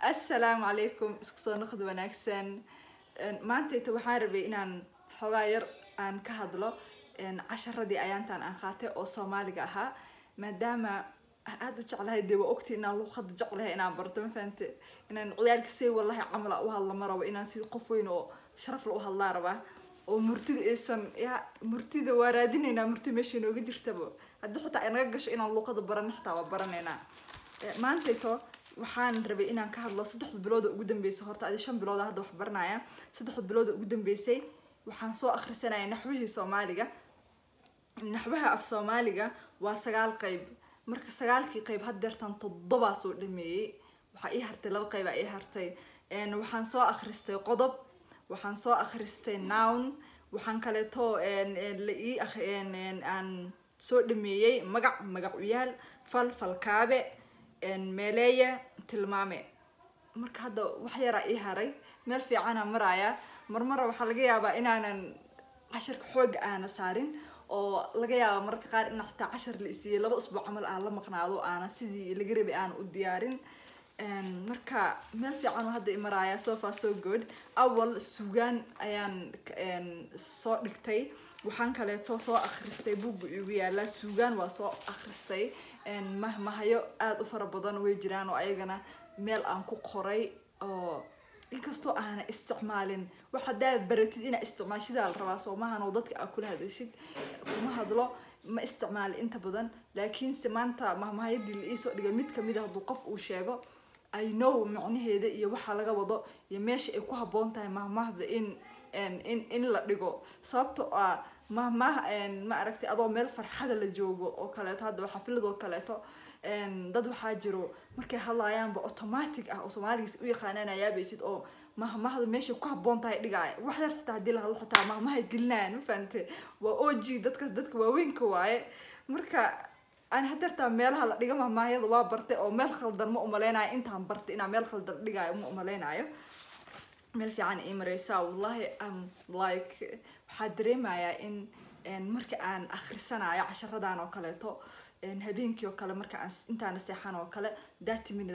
assalaamu calaykum isku soo noqod wanaagsan maantayta waxaan rabay inaan xoogaa yar aan ka hadlo casharadii ayaantan aan qaatay oo soomaaliga ahaa maadaama aan aada u jeclahay dee waa ogti inaan luuqada jeclahay inaan barto ma fahante inaan ciyaalka say wallahi camala u hadla ma rabo inaan si qof weyn oo sharaf la u hadlaa rabaa oo murtida aysan ya murtida waa raadinaynaa murti meesha inooga jirtaba haddii xitaa ay naga gasho inaan luuqada barano xitaa waa baranaynaa maantayto waxaan rabay inaan ka hadlo saddexda bilooda ugu dambeysay horta adi shan bilooda hadda wax baranaya saddexda bilooda ugu dambeysay waxaan soo akhrisanaya naxwihii soomaaliga naxwaha af soomaaliga waa sagaal qeyb marka sagaalkii qeyb haddeertan toddobaa soo dhameeyey waxaa ii hartay laba qeybaa ii hartay waxaan soo akhristay qodob waxaan soo akhristay nown waxaan kaleeto la ii aan soo dhameeyey magac magacuyaal fal falkaabe meeleeya tilmaame marka hadda wax yaraa ii haray meel fiicana maraaya marmara waxaa laga yaabaa inaanan casharka xooga aana saarin oo laga yaaba mararka qaar in xataa cashar la isiiyey laba usbuuc camal aan la maqnaado aana sidii laga rabay aan u diyaarin marka meel fiican oo hadda imaraaya so far so good awal sugaan ayaan soo dhigtay waxaan kaleeto soo akhristay buugga igu yaala suugaan waa soo akhristay mahmahayo aada u fara badan way jiraan oo ayagana meel aan ku qoray oo inkastoo aana isticmaalin wax haddaa baratid inaa isticmaashidaa la rabaa soomahan oo dadka aa kula hadashid kuma hadlo ma isticmaali inta badan laakiinse maanta mahmahayadii la iisoo dhigay mid kamid a hadduu qof uu sheego i know macnaheeda iyo waxaa laga wado iyo meesha ay ku habboon tahay mahmahda in in in la dhigo sababto ah mahmah ma aragtay adoo meel farxada la joogo oo kaleeto hadda xafiladoo kaleeto dad waxaa jiro markay hadlaayaanba automatic ah oo soomaaligiis u yaqaanaan ayaabaysid oo mahmahda meeshay ku habboon tahay dhigaaya wax yar xitaa hadii la hadlo xitaa mahmahay gelinayaan ma fahante waa o g dadkaas dadka waaweynka waaye marka aan hadeertaa meelaha la dhiga mahmahyada waa bartay oo meel khaldan ma umaleynayo intaan bartay inaa meel khaldan dhigaayo ma umaleynayo meel fiican ii mareysaa wallahi am like waxaa dareemayaa in marka aan akhrisanayo casharadan oo kaleeto habeenkii oo kale marka aan intaana seexan oo kale thirty minutes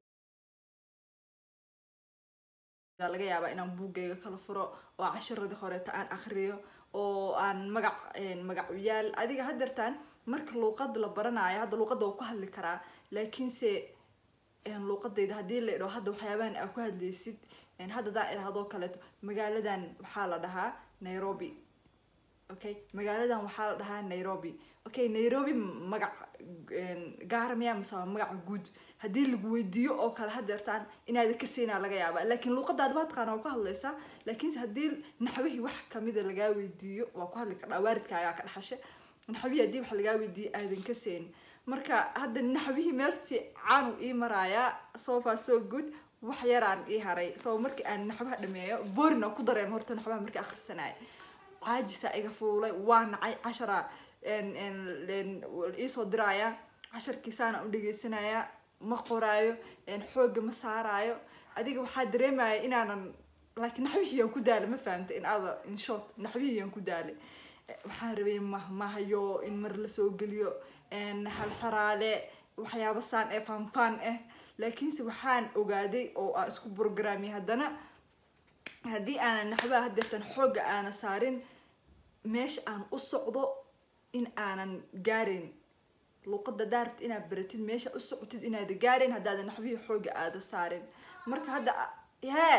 laga yaabaa inaan buuggayga kala furo oo casharadii horeeta aan akhriyo oo aan magac magacuyaal adiga hadeertaan marka luuqada la baranayo hadda luuqada waa ku hadli karaa laakiinse luuqadayda haddii la idho hadda waxyaabahan aa ku hadlaysid hadda daan idhahdoo kaleeto magaaladan waxaa la dhahaa nairobi okay magaaladan waxaa la dhahaa nairobi okay nairobi magac gaara miyaa mise waa magaca guud haddii lagu weydiiyo oo kale hadeertaan inaada ka seynaa laga yaaba laakiin luuqadaada waa taqaana waa ku hadlaysaa laakiinse haddii naxwihii wax kamida lagaa weydiiyo waa ku hadli kardhaa waaridkaagaa ka dhaxashe naxwihii haddii wax lagaa weydiiyo aadan ka seyn marka hadda naxwihii meel fiican uu ii maraayaa so far so good wax yaraan ii haray so markii aan naxwaha dhameeyo boorina ku dareem horta naxwaha markii akhrisanaya caajisa iga fuulay waa nacay cashara iisoo diraya casharkiisaana u dhegeysanaya ma qoraayo xooga ma saaraayo adiga waxaa dareemaya inaanan like naxwihiyaan ku daala ma fahamta in ada in short naxwihiyaan ku daalay waxaan rabay mahmahayo in mar lasoo geliyo halxaraale waxyaaba saan ee faanfaan ah laakiinse waxaan ogaaday oo aan isku programmay haddana haddii aanan naxbaha hadeertan xooga aana saarin meesha aan u socdo in aanan gaarin luuqada daarat inaad baratid meesha u socotid inaada gaarin haddaadan naxbihii xooga aada saarin marka hadda hee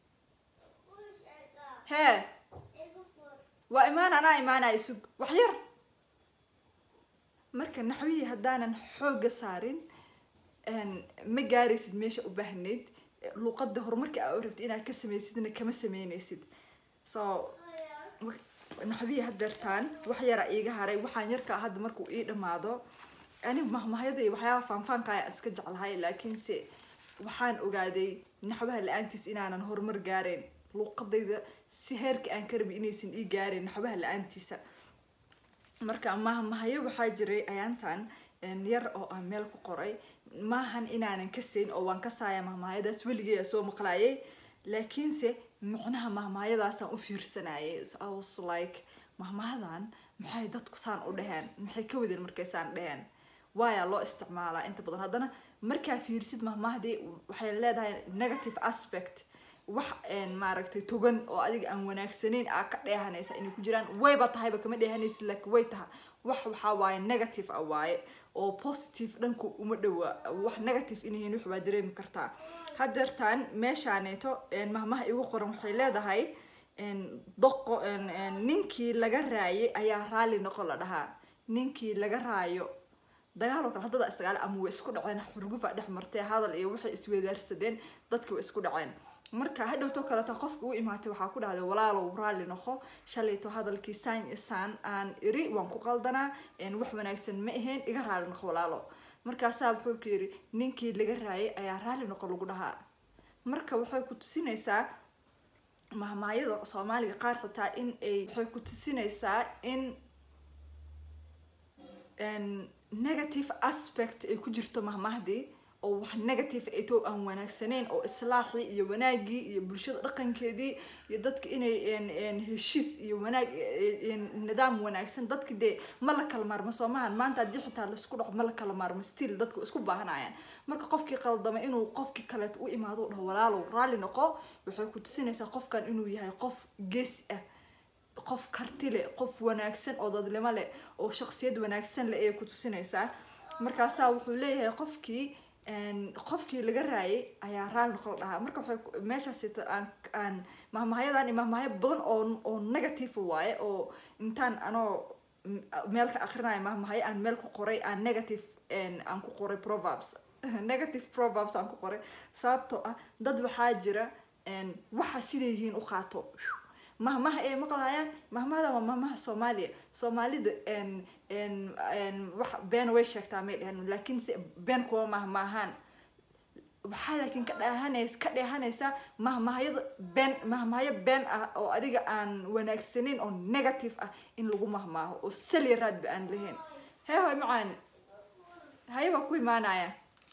hee waa imaan anaa imaanaya sug wax yar marka naxwihii haddaanan xooga saarin ma gaaraysid meesha u baahnayd luuqada horumarka aa rabtid inaad ka sameysidna kama sameyneysid so naxwihii hadeertaan wax yaraa iiga haray waxaan yarkaa hadda markuu ii dhamaado ani mahmahyada iyo waxyaaba faanfaanka ayaa iska jeclahay laakiinse waxaan ogaaday naxwaha la-aantiis inaanan horumar gaareen luuqadayda si heerka aan ka rabi inaysan ii gaareen naxwaha la-aantiisa marka mahmahayo waxaa jiray ayaantan yar oo aan meel ku qoray maahan inaanan ka sayn oo waan ka saaya mahmahayadaas weligay soo maqlaayay laakiinse macnaha mahmahayadaasaan u fiirsanayay was like mahmahadan maxay dadku saan u dheheen maxay ka wadeen markay saan dheheen waayaa loo isticmaalaa inta badan haddana markaa fiirsid mahmahdii waxay leedahay negative aspect wax maaragtay togan oo adiga aan wanaagsanayn aa ka dheehanaysa inay ku jiraan wayba tahayba kama dheehanaysid laakiin way taha wax waxaa waaye negative ah waaye oo positive dhanku uma dhowaa wax negative inahayn wax waa dareemi kartaa hadeertaan meeshaaneeto mahmaha igu qoran waxay leedahay doqo ninkii laga raayay ayaa raalli noqon la dhahaa ninkii laga raayo dagaaloo kale haddada isdagaal ama way isku dhaceen xurgufa dhex martee hadal iyo waxay iswedaarsadeen dadki way isku dhaceen marka hadhowto kaleta qofka u imaatay waxaa ku dhahday walaalow raalli noqo shalayto hadalkii saan isaan aan iri waan ku qaldanaa wax wanaagsan ma ahayn iga raalli noqo walaalo markaasaa wuxuu ku yidhi ninkii laga raayay ayaa raalli noqo lagu dhahaa marka waxay ku tusinaysaa mahmaayada soomaaliga qaar xitaa in ay waxay ku tusinaysaa in negative aspect ay ku jirto mahmahdii oo wax negative ay too aan wanaagsaneyn oo islaaxii iyo wanaagii iyo bulshada dhaqankeedii iyo dadka inay heshiis iyo wanaag nidaam wanaagsan dadka dee ma la kala maarmo soomahan maanta haddii xitaa laisku dhaco ma la kala maarmo still dadka isku baahanayaan marka qofkii qaldama inuu qofkii kaleet u imaado u dhaho walaalow raalli noqo waxay ku tusinaysaa qofkan inuu yahay qof geesi ah qof karti leh qof wanaagsan oo dadnimo leh oo shaqsiyad wanaagsan leh ayay ku tusinaysaa markaasaa wuxuu leeyahay qofkii qofkii laga raayay ayaa raali noqon la dhahaa marka waxay meeshaas aan aan mahmahyadan mahmahyo badan oo oo negative waaye oo intaan anoo meel ka akrinaya mahmahyo aan meel ku qoray aan negative aan ku qoray proverbs negative proverbs aan ku qoray sababtoo ah dad waxaa jira waxa siday yihiin u qaato mahmaha ay maqlayaan mahmahada waa mahmaha soomaaliya soomaalida wax been way sheegtaa may dhehen laakiin se been kuwa mahmaahaan waxaa laakiin ka dheehanays ka dheehanaysaa mahmahyada been mahmahyo been ah oo adiga aan wanaagsaneyn oo negative ah in lagu mahmaaho oo saliya raadba aan lahayn hee hoy macaani haye baa ku imaanaya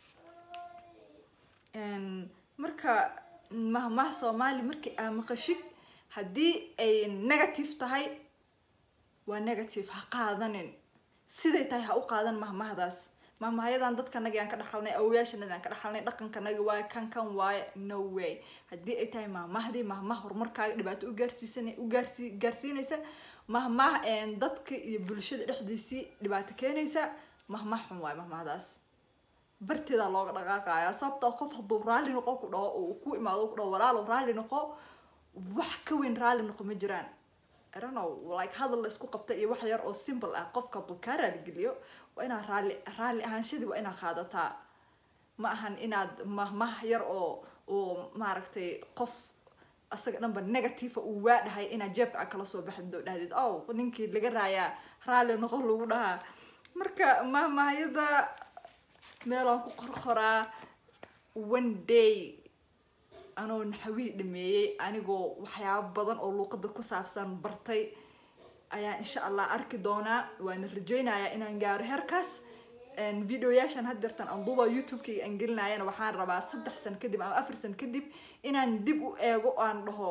marka mahmaha soomaali markii aa maqashid haddii ay negative tahay waa negative ha qaadanin siday tahay ha u qaadan mahmahdaas mahmahyadan dadkanagi aan ka dhaxalnay awoyaashanadi aan ka dhaxalnay dhaqankanagi waaye kan kan waaye no way haddii ay tahay mahmahdii mahmah horumarkaaga dhibaato ugaarsiisan ugaarsi gaarsiinaysa mahmah dadka iyo bulshada dhexdiisii dhibaato keenaysa mahmah xun waaye mahmahdaas barteedaa looga dhaqaaqaya sababtoo qof hadduu raalli noqo ku dhaho oo ku imaado ku dhaho walaalow raalli noqo wax ka weyn raalli noqo ma jiraan I don't know like hadal la isku qabta iyo wax yar oo simple ah qofka hadduu kaa raaligeliyo waa inaad raalli raalli ahaanshadii waa inaad qaadataa ma ahan inaad mahmah yar oo oo maaragtay qof asaga dhanba negative uu waadhahay inaad jeebka a kala soo baxdo dhahdid oh ninkii laga raayaa raalli noqo lagu dhahaa marka mahmahyada meelaan ku qorqoraa one day anoo naxawihii dhameeyey anigoo waxyaabo badan oo luuqada ku saabsan bartay ayaa insha allah arki doonaa waana rajeynayaa inaan gaaro heerkaas videoyaashan hadeertan aan duuba youtube-kayga aan gelinayana waxaan rabaa saddex san kadib ama afar san kadib inaan dib u eego aan dhaho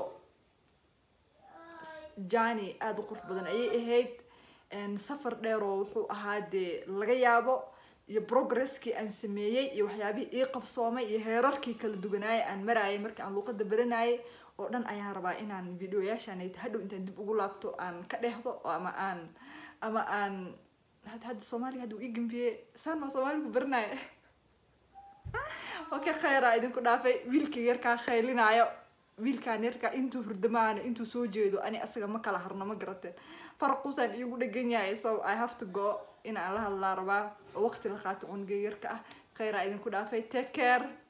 jani aada u qurux badan ayay ahayd safar dheeroo wuxuu ahaa dee laga yaabo iyo progresskii aan sameeyey iyo waxyaabihii ii qabsoomay iyo heerarkii kala duwanaayay aan maraayay markii aan luuqada baranayay oo dhan ayaan rabaa inaan videoyaashanayt hadhow intaan dib ugu laabto aan ka dheehdo ama aan ama aan hadda soomaaliga hadda uu ii gambiyey saan maa soomaaligu baranaya okay khayra idinku dhaafay wiilka yarkaa khaylinaayo wiilkaan yarkaa intuu hurdamaana intuu soo jeedo ani asaga ma kala harno ma garateen faraquusaan iigu dhegan yahay so i have to go in aan la hadlaa rabaa oo waqti la qaato cunuga yarka ah khayraa idinku dhaafay take care